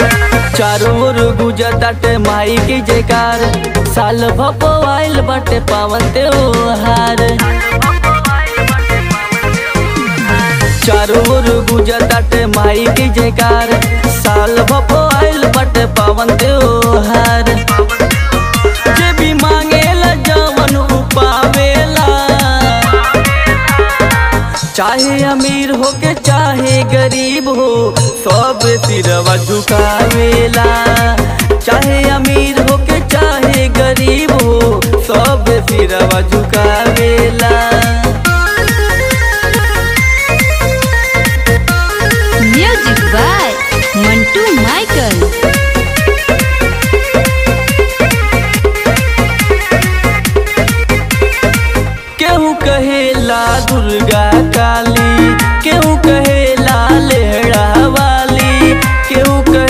चारों ओर गुजताटे माई की जयकार साल भपवाइल बाटे पावन त्योहार चारों ओर गुजताटे माई की जयकार साल भपवाइल बाटे पावन त्योहार जे भी मांगेला जवन उपावेला चाहे अमीर हो के चाहे गरीब हो सब सिरवा झुकावेला चाहे अमीर हो के चाहे गरीब हो सब सिरवा झुकावेला Music by Mantu Michael.